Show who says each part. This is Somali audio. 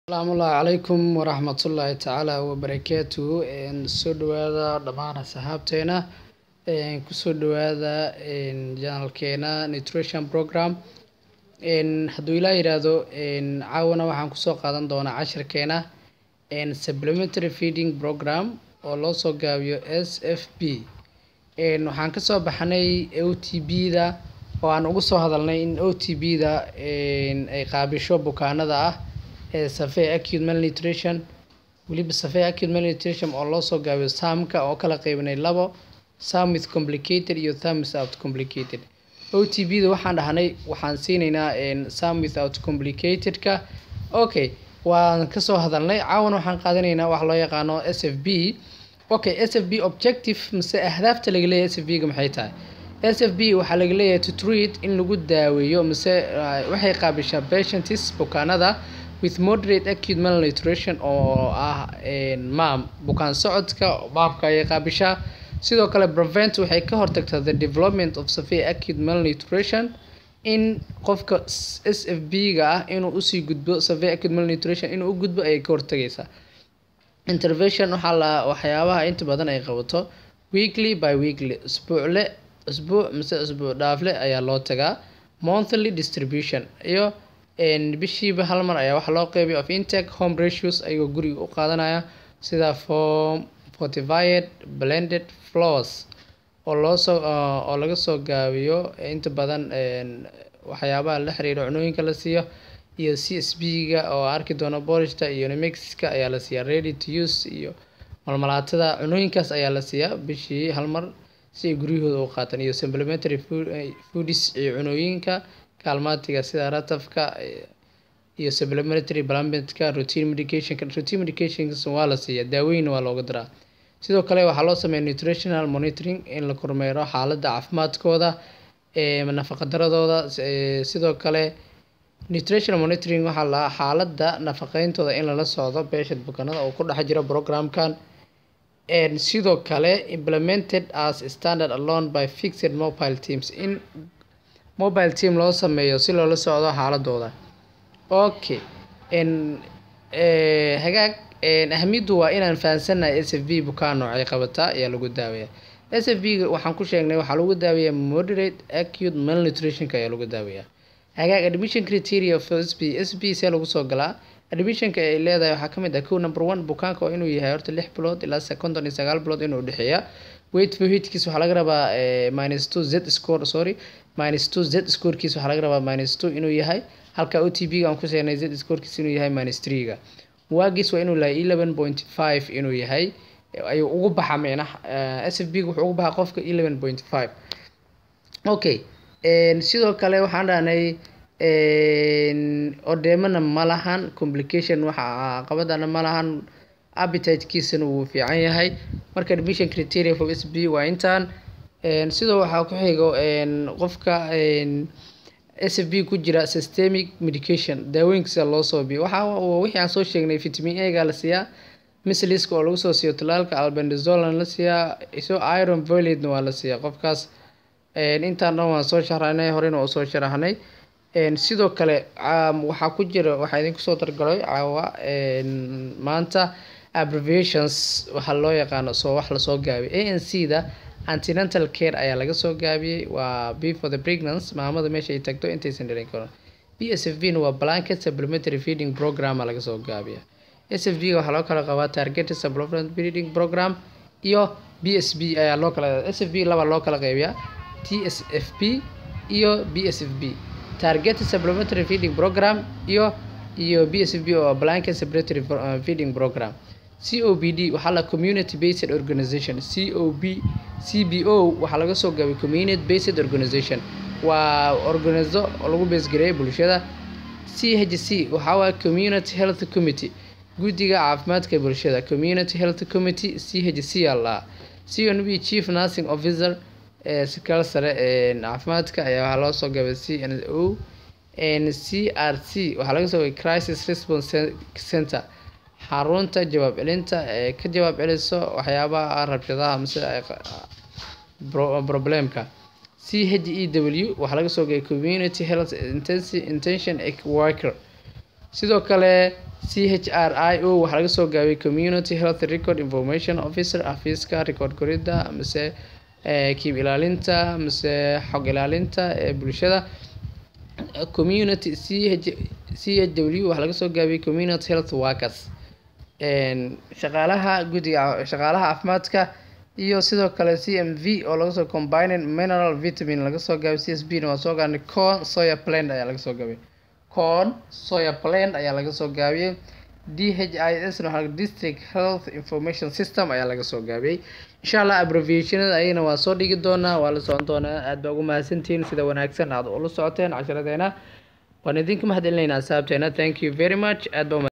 Speaker 1: asalaamullaahi calaykum waraxmatullaahi tacaala wabarakaatuhu soo dhawaada dhammaan asxaabteena kusoo dhawaada janalkeena nutrition program hadduu ilaa yidhaahdo caawana waxaan kusoo qaadan doonaa cashirkeena supplementary feeding program oo loo soo gaabiyo s f b waxaan kasoo baxnay o t b da oo aan ugu soo hadalnay in o t b da ay qaabisho bukaanada ah safee acute malnutrition weliba safee acute malnutrition oo loo soo gaabiyo saamka oo kala qeybinay labo sam with complicated iyo tham without complicated o t b da waxaan dhahnay waxaan siinaynaa sam without complicated-ka okay waan kasoo hadalnay caawan waxaan qaadanaynaa wax loo yaqaano s f b okay s f b objective mise ahdaafta laga leeyahay s f b ga maxay tahay s f b waxaa laga leeyahay to treat in lagu daaweeyo mise waxay qaabishaa patients bukaanada with moderate acute malnutrition oo ah maam bukaan socodka baabka ayay qaabishaa sidoo kale prevent waxay ka hortagtaa the development of severe acute malnutrition in qofka s f b ga ah inuu usii gudbo severe acute malnutrition inuu u gudbo ayay ka hortagaysaa intervention waxaa la waxyaabaha inta badan ay qabato weekly by weekly isbuucle isbuuc mise isbuuc dhaafle ayaa loo tagaa monthly distribution iyo bishiiba hal mar ayaa waxaa loo qeybiya of intake home ratios ayagoo guriga u qaadanaya sida form fortified blended floors oo loosoo oo laga soo gaabiyo inta badan waxyaabaha la xiriira cunooyinka la siiyo iyo c s b ga oo arki doono borishta iyo nemexiska ayaa la siiyaa ready to use iyo malmalaatada cunooyinkaas ayaa la siiyaa bishii hal mar si ay guryahooda u qaataan iyo supplementary foodis iyo cunooyinka kaalmaatiga sida ratafka iyo supplementary plumbedka routine medicationka routine medications waa la siiyaa daaweyn waa looga daraa sidoo kale waxaa loo sameeya nutritional monitoring in la kormeero xaaladda caafimaadkooda nafaqadaradooda sidoo kale nutritional monitoring waxaa la xaaladda nafaqeyntooda in lala socdo beeshad bukanada oo ku dhex jira programkan sidoo kale implemented as standard alone by fixed mobile teams in mobile team loo sameeyo si loola socdo xaaladooda okay hagaag ahamiyaddu waa inaan fahansannahay s f b bukaan noocay qabataa ayaa lagu daaweeya s f b waxaan ku sheegnay waxaa lagu daaweeyaa moderate acute malnutritionka ayaa lagu daaweeyaa hagaag admission criteria of s b s b see lagu soo galaa admissionka ay leedahay waxaa kamid ah kow number one bukaanka waa inuu yahay horta lix bilood ilaa konton iyo sagaal bilood inuu dhexeeya weight for hitkiis waxaa laga rabaa minus two z score sorry minus two z scorekiis waxaa laga rabaa minus two inuu yahay halka o t b ga aan ku sheegnay z scorekiis inuu yahay minus three ga waagiis waa inuu lahay eleven point five inuu yahay ayuu ugu baxa micna s f b ga wuxuu ugu baxa qofka eleven point five okay sidoo kale waxaan dhahnay odeemana ma lahan complication waxa qabadana ma lahan appetitekiisana wuu fiican yahay marka admission criteria for s b waa intaan sidoo waxaa ku xigo qofka s f b ku jira systemic medication daawooyinkiisa loo soo biyo waxa wixii aan soo sheegnay vitamin a ga la siiyaa misliska oo lagu soo siiyo talaalka albendazolna la siiyaa iso iron volatna waa la siiyaa qofkaas intaan dhan waan soo sharaxnay horena waa usoo sharaxnay sidoo kale waxaa ku jira waxaa idinku soo dargalay caawa maanta abbreviations waxaa loo yaqaano soo wax lasoo gaabiyay a n c da antenatal care ayaa laga soo gaabiyey waa b for the pregnancy maamada meesha ay tagto intaysan dhalin karin b s f v na waa blanket supplementary feeding program laga soo gaabiya s f v ga waxaa loo kala qabaa targeted supplementary feeding program iyo b s b ayaa loo kala s f b laba loo kala qeybiyaa t s f p iyo b s f b targeted supplementary feeding program iyo iyo b s f b oo blanket supplementary feeding program c o b d waxaa la community based organization c o b c b o waxaa laga soo gaabay community based organization waa organizo oo lagu beesgareeyay bulshada c h c waxaa waaya community health committee guddiga caafimaadka bulshada community health committee c h c aa lahaa c n b chief nursing officer sikal sare caafimaadka ayaa waxaa loo soo gabay c n o c r c waxaa laga soo gabay crisis response center xarunta jawaab celinta ee ka jawaab celiso waxyaabaha rabshadaha mise problemka c h e w waxaa laga soo gabay community health intention worker sidoo kale c h r i o waxaa laga soo gaabiyay community health record information officer xafiiska record koridda mise kiib ilaalinta mise xog ilaalinta ee bulshada community c h c h w waxaa laga soo gaabiyay community health workers shaqaalaha guddiga shaqaalaha caafimaadka iyo sidoo kale c m v oo laga soo combining mineral vitamin laga soo gaabay c s b na waa soo gaarnay corn soya plant ayaa laga soo gaabiyay corn soya plant ayaa laga soo gaabiyey d h i s na waxaa district health information system ayaa laga soo gaabiyey insha allah abbreviationada ayagana waa soo dhigi doonaa waa la socon doonaa aad baa ugu mahadsantihiin sida wanaagsan aad ula socoteen casharadeena waan idinka mahad celinaynaa asxaabteena thank you very much aad baa